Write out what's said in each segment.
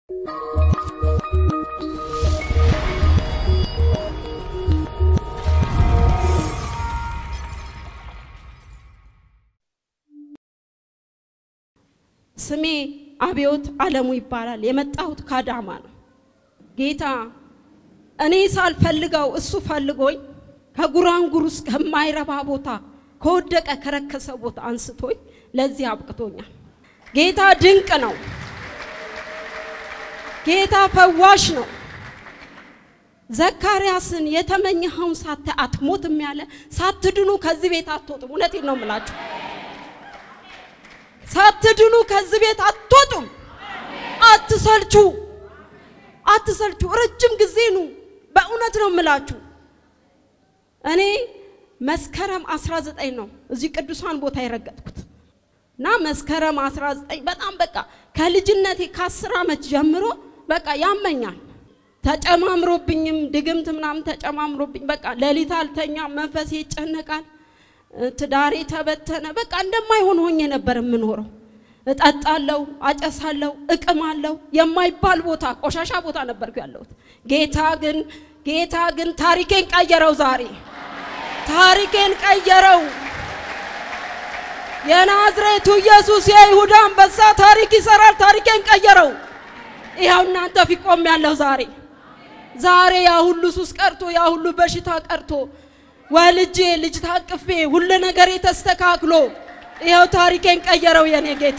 ስሜ አብዮት አለሙ ይባላል። የመጣሁት ከአዳማ ነው። ጌታ እኔ ሳልፈልገው እሱ ፈልጎኝ ከጉራንጉር ውስጥ ከማይረባ ቦታ ከወደቀ ከረከሰ ቦታ አንስቶኝ ለዚህ አብቅቶኛል። ጌታ ድንቅ ነው። ጌታ ፈዋሽ ነው። ዘካርያስን የተመኘኸውን ሳተ አትሞትም ያለ ሳትድኑ ከዚህ ቤት አትወጡም። እውነቴን ነው የምላችሁ። ሳትድኑ ከዚህ ቤት አትወጡም። አትሰልቹ፣ አትሰልቹ። ረጅም ጊዜ ኑ። በእውነት ነው የምላችሁ። እኔ መስከረም 19 ነው እዚህ ቅዱሳን ቦታ የረገጥኩት እና መስከረም 19 በጣም በቃ ከልጅነቴ ከአስር ዓመት ጀምሮ በቃ ያመኛል። ተጨማምሮብኝም ድግምት ምናምን ተጨማምሮብኝ በቃ ሌሊት አልተኛ፣ መንፈሴ ይጨነቃል፣ ትዳሬ ተበተነ። በቃ እንደማይሆን ሆኜ ነበር የምኖረው። እጠጣለሁ፣ አጨሳለሁ፣ እቅማለሁ። የማይባል ቦታ ቆሻሻ ቦታ ነበርኩ ያለሁት። ጌታ ግን ጌታ ግን ታሪኬን ቀየረው። ዛሬ ታሪኬን ቀየረው። የናዝሬቱ ኢየሱስ የይሁዳ አንበሳ ታሪክ ይሰራል። ታሪኬን ቀየረው። ይኸው እናንተ ፊት ቆሜያለሁ ዛሬ ዛሬ ያ ሁሉ ሱስ ቀርቶ ያ ሁሉ በሽታ ቀርቶ ወልጄ ልጅ ታቅፌ ሁሉ ነገር ተስተካክሎ ይኸው ታሪኬን ቀየረው የኔ ጌታ።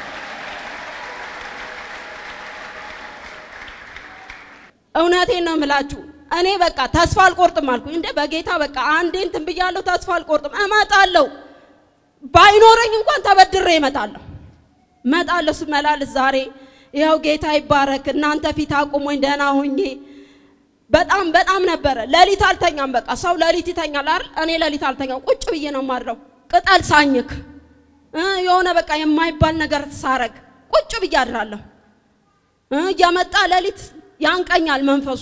እውነቴን ነው የምላችሁ። እኔ በቃ ተስፋ አልቆርጥም አልኩኝ። እንደ በጌታ በቃ አንዴ እንትን ብያለሁ፣ ተስፋ አልቆርጥም፣ እመጣለሁ። ባይኖረኝ እንኳን ተበድሬ እመጣለሁ፣ እመጣለሁ። ስመላለስ ዛሬ ይኸው ጌታ ይባረክ። እናንተ ፊት አቁሞኝ ደህና ሆኜ በጣም በጣም ነበረ። ሌሊት አልተኛም። በቃ ሰው ሌሊት ይተኛል አይደል? እኔ ሌሊት አልተኛም። ቁጭ ብዬ ነው የማድረው። ቅጠል ሳኝክ የሆነ በቃ የማይባል ነገር ሳረግ ቁጭ ብዬ አድራለሁ። እየመጣ ሌሊት ያንቀኛል መንፈሱ።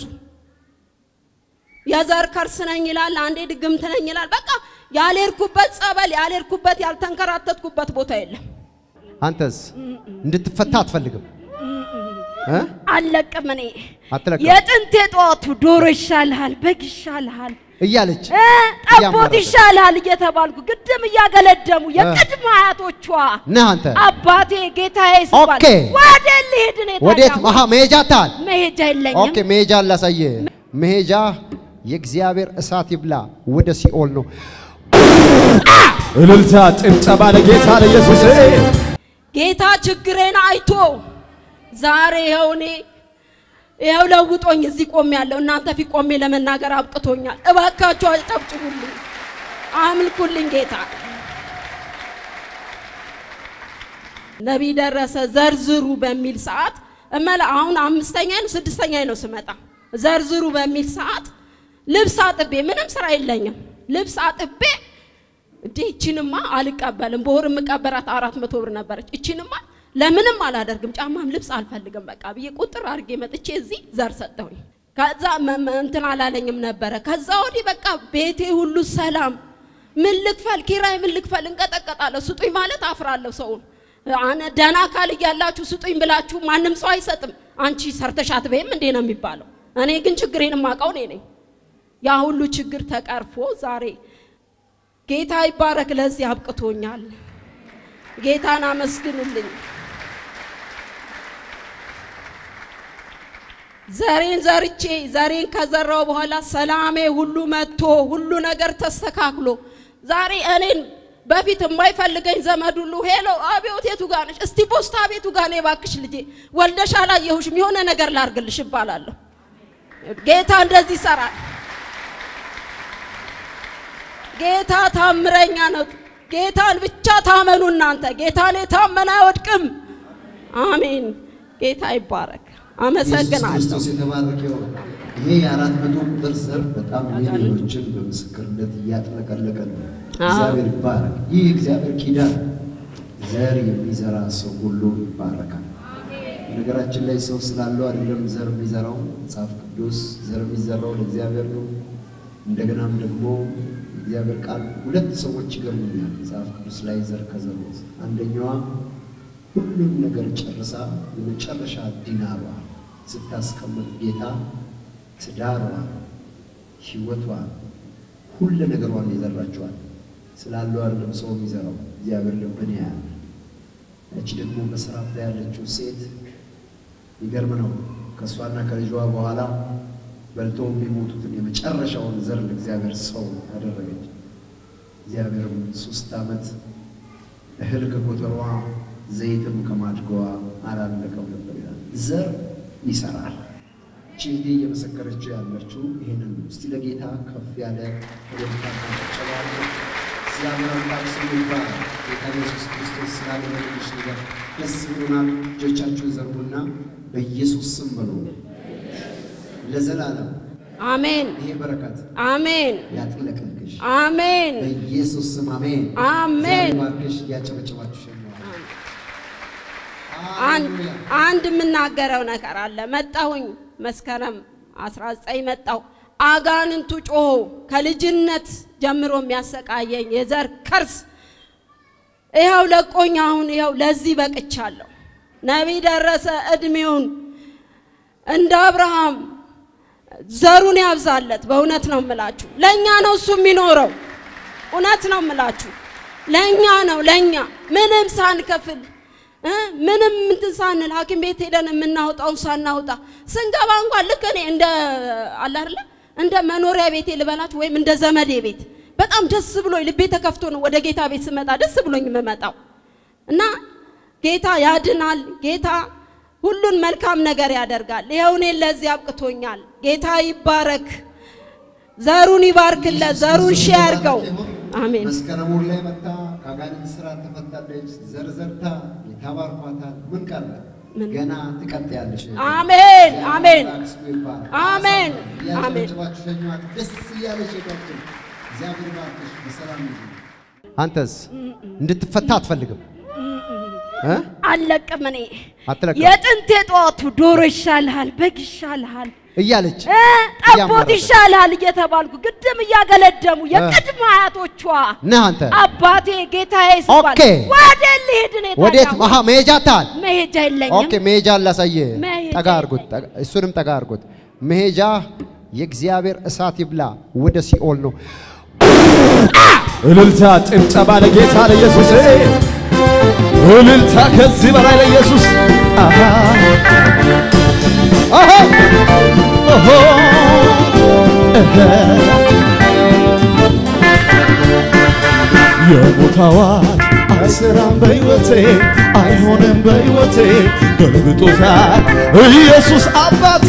የዘር ከርስ ነኝ ይላል፣ አንዴ ድግምት ነኝ ይላል። በቃ ያልሄድኩበት ጸበል፣ ያልሄድኩበት ያልተንከራተትኩበት ቦታ የለም። አንተስ እንድትፈታ አትፈልግም? እ? አልለቅም እኔ አትለቅም የጥንት የጠዋቱ ዶሮ ይሻልሃል፣ በግ ይሻልሃል፣ እያለች እ ጠቦት እያማረረች። ይሻልሃል እየተባልኩ ግድም እያገለደሙ የቅድመ አያቶቿ ነህ አንተ። አባቴ ጌታዬ ሲባል ኦኬ። ወዴት ልሄድ እኔ ታዲያ? ወዴት መሃ መሄጃ ታል መሄጃ የለኝም። ኦኬ፣ መሄጃ ላሳየ። መሄጃ የእግዚአብሔር እሳት ይብላ ወደ ሲኦል ነው። እልልታ፣ ጭብጨባ ለጌታ ለኢየሱስ። ጌታ ችግሬን አይቶ ዛሬ ይኸው እኔ ይኸው ለውጦኝ እዚህ ቆሜ ያለው እናንተ ፊት ቆሜ ለመናገር አብቅቶኛል። እባካችሁ አጨብጭቡልኝ፣ አምልኩልኝ ጌታ። ነቢይ ደረሰ ዘርዝሩ በሚል ሰዓት እመላ አሁን አምስተኛ ነው ስድስተኛ ነው ስመጣ ዘርዝሩ በሚል ሰዓት ልብስ አጥቤ ምንም ስራ የለኝም ልብስ አጥቤ እንዴ እቺንማ አልቀበልም። በወር የምቀበራት አራት መቶ ብር ነበረች። እቺንማ ለምንም አላደርግም፣ ጫማም ልብስ አልፈልግም በቃ ብዬ ቁጥር አድርጌ መጥቼ እዚህ ዘር ሰጠሁኝ። ከዛ መ- መ- እንትን አላለኝም ነበረ። ከዛ ወዲህ በቃ ቤቴ ሁሉ ሰላም። ምን ልክፈል ኪራይ፣ ምን ልክፈል እንቀጠቀጣለሁ። ስጡኝ ማለት አፍራለሁ ሰውን አነ ደህና አካል እያላችሁ ስጡኝ ብላችሁ ማንም ሰው አይሰጥም። አንቺ ሰርተሽ አትበይም እንዴ ነው የሚባለው። እኔ ግን ችግሬን የማውቀው እኔ ነኝ። ያ ሁሉ ችግር ተቀርፎ ዛሬ ጌታ ይባረክ፣ ለዚህ አብቅቶኛል። ጌታን አመስግኑልኝ። ዘሬን ዘርቼ ዘሬን ከዘራው በኋላ ሰላሜ ሁሉ መጥቶ ሁሉ ነገር ተስተካክሎ ዛሬ እኔን በፊት የማይፈልገኝ ዘመድ ሁሉ ሄሎ አብዮት የቱ ጋር ነሽ? እስቲ ፖስታ ቤቱ ጋር ነይ እባክሽ ልጄ ወልደሽ አላየሁሽም የሆነ ነገር ላርግልሽ እባላለሁ። ጌታ እንደዚህ ይሰራል። ጌታ ታምረኛ ነው። ጌታን ብቻ ታመኑ እናንተ። ጌታን የታመነ አይወድቅም። አሜን። ጌታ ይባረክ። ኢየሱስ አመሰግናለሁ። ክርስቶስ የተባረከ ይሁን። ይሄ የአራት መቶ ቁጥር ዘር በጣም ሚሊዮኖችን በምስክርነት እያጥለቀለቀ ነው። እግዚአብሔር ይባረክ። ይህ እግዚአብሔር ኪዳን ዘር የሚዘራ ሰው ሁሉ ይባረካል። ነገራችን ላይ ሰው ስላለው አይደለም ዘር የሚዘራው መጽሐፍ ቅዱስ ዘር የሚዘራው ለእግዚአብሔር ነው። እንደገናም ደግሞ እግዚአብሔር ቃል ሁለት ሰዎች ይገርሙኛል መጽሐፍ ቅዱስ ላይ ዘር ከዘሩት አንደኛዋ ሁሉም ነገር ጨርሳ የመጨረሻ ዲናሯ ስታስቀምጥ ጌታ ትዳሯን፣ ህይወቷን፣ ሁሉ ነገሯን ይዘራቸዋል። ስላለው አይደለም ሰው የሚዘራው እግዚአብሔር ልብን ያያል። እቺ ደግሞ በስራት ላይ ያለችው ሴት ይገርም ነው። ከእሷና ከልጇ በኋላ በልተው የሚሞቱትን የመጨረሻውን ዘር ለእግዚአብሔር ሰው ያደረገች። እግዚአብሔርም ሶስት ዓመት እህል ከጎተሯ ዘይትም ከማድገዋ አላለቀም ነበር ይላል። ዘር ይሰራል። ቺንዲ እየመሰከረችው ያለችው ይህንን ነው። እስቲ ለጌታ ከፍ ያለ ወደታ ጨባለ እግዚአብሔር አምላክ ስሙ ይባላል። ጌታ ኢየሱስ ክርስቶስ ስላደረገልሽ ነገር ደስ ብሎናል። እጆቻችሁን ዘርጉና በኢየሱስ ስም በሉ ለዘላለም አሜን ይሄ በረከት አሜን ያጥለቅልቅሽ አሜን በኢየሱስ ስም አሜን። አሜን። እግዚአብሔር ባርክሽ። እያጨበጨባችሁ ሸኘዋል። አንድ ሃሌሉያ። አንድ የምናገረው ነገር አለ። መጣሁኝ መስከረም 19 መጣሁ። አጋንንቱ ጮሆ ከልጅነት ጀምሮ የሚያሰቃየኝ የዘር ከርስ ይኸው ለቆኝ አሁን ይኸው ለዚህ በቅቻለሁ። ነቢይ ደረሰ እድሜውን እንደ አብርሃም ዘሩን ያብዛለት። በእውነት ነው የምላችሁ፣ ለእኛ ነው እሱ የሚኖረው። እውነት ነው የምላችሁ፣ ለእኛ ነው ለእኛ ምንም ሳንከፍል እ ምንም እንትን ሳንል ሐኪም ቤት ሄደን የምናወጣውን ሳናወጣ ስንገባ እንኳን ልክ እኔ እንደ አለ አይደለ እንደ መኖሪያ ቤቴ ልበላችሁ ወይም እንደ ዘመዴ ቤት በጣም ደስ ብሎኝ ልቤ ተከፍቶ ነው ወደ ጌታ ቤት ስመጣ ደስ ብሎኝ የምመጣው እና ጌታ ያድናል። ጌታ ሁሉን መልካም ነገር ያደርጋል። ይኸው እኔን ለዚህ አብቅቶኛል። ጌታ ይባረክ፣ ዘሩን ይባርክለት፣ ዘሩን ሺ ያርገው። አሜን። መስከረም ወር ላይ መታ ከአጋንንት ስራ ተፈታለች። ዘርዘርታ ጌታ ባርኳታል። ምን ቀረ? ምን? ገና ትቀጥያለሽ። አሜን አሜን እግዚአብሔር ስሙ ይባረክ። አሜን አሜን። እያጨበጨባችሁ ሸኟት። ደስ እያለች ሄዳችሁ። እግዚአብሔር ባርክሽ። በሰላም ይሁን። አንተስ እንድትፈታ አትፈልግም እ? አለቅም እኔ አትለቅም የጥንት የጠዋቱ ዶሮ ይሻልሃል፣ በግ ይሻልሃል፣ እያለች እ ጠቦት እያማረረች። ይሻልሃል እየተባልኩ ግድም እያገለደሙ የቅድመ አያቶቿ ነህ አንተ አባቴ ጌታዬ ሲባል ኦኬ። ወደ ልሄድ ነው ወዴት የታዳው? መሀ መሄጃ ታል መሄጃ የለኝም። ኦኬ መሄጃ ላሳየ መሄጃ ጠጋ አርጉት ጠጋ- እሱንም ጠጋ አርጉት መሄጃ የእግዚአብሔር እሳት ይብላ ወደ ሲኦል ነው እልልታ፣ ጭብጨባ ለጌታ ለኢየሱስ። እልልታ ከዚህ በላይ ለኢየሱስ። አሃ አሃ ኦሆ እህ የሞት አዋጅ አይሰራም በሕይወቴ አይሆንም በሕይወቴ ገልብጦታል ኢየሱስ አባቴ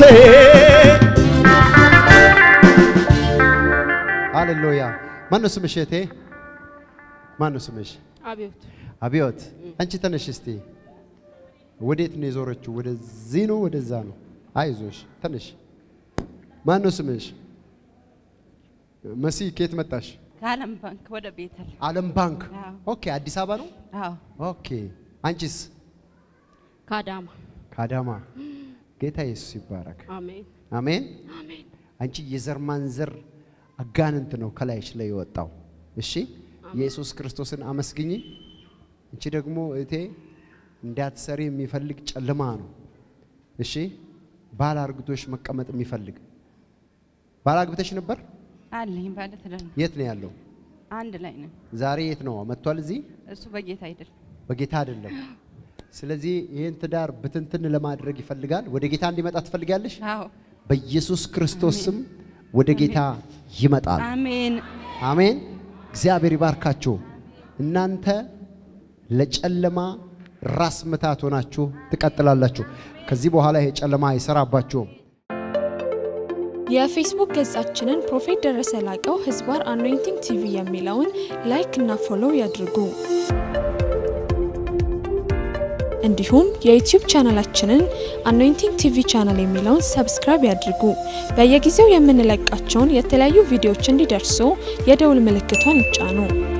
ሃሌሉያ ማነው ስምሽ እህቴ ማነው ስምሽ አቤት አብዮት አንቺ ተነሽ እስቲ ወዴት ነው የዞረችው ወደዚህ ነው ወደዛ ነው አይዞሽ ተነሽ ማነው ስምሽ መሲ ከየት መጣሽ ከዓለም ባንክ ወደ ቤተል ዓለም ባንክ አዎ። ኦኬ አዲስ አበባ ነው አዎ ኦኬ አንቺስ ካዳማ ከአዳማ ጌታ ኢየሱስ ይባረክ አሜን አሜን አሜን አንቺ የዘር ማንዘር አጋንንት ነው ከላይሽ ላይ የወጣው እሺ ኢየሱስ ክርስቶስን አመስግኝ አንቺ ደግሞ እቴ እንዳትሰሪ የሚፈልግ ጨለማ ነው እሺ ባል አርግቶሽ መቀመጥ የሚፈልግ ባል አግብተሽ ነበር አለኝ ባለ ትዳር ነው። የት ነው ያለው አንድ ላይ ነን። ዛሬ የት ነው መጥቷል እዚህ እሱ በጌታ አይደል በጌታ አይደለም ስለዚህ ይህን ትዳር ብትንትን ለማድረግ ይፈልጋል ወደ ጌታ እንዲመጣ ትፈልጋለሽ አዎ በኢየሱስ ክርስቶስ ስም ወደ ጌታ ይመጣል አሜን አሜን። እግዚአብሔር ይባርካችሁ። እናንተ ለጨለማ ራስ ምታት ሆናችሁ ትቀጥላላችሁ። ከዚህ በኋላ ይሄ ጨለማ አይሰራባችሁም። የፌስቡክ ገጻችንን ፕሮፌት ደረሰ ላቀው ህዝባር አኖይንቲንግ ቲቪ የሚለውን ላይክ እና ፎሎው ያድርጉ። እንዲሁም የዩቲዩብ ቻናላችንን አኖይንቲንግ ቲቪ ቻናል የሚለውን ሰብስክራይብ ያድርጉ። በየጊዜው የምንለቃቸውን የተለያዩ ቪዲዮዎች እንዲደርሱ የደውል ምልክቷን ይጫኑ።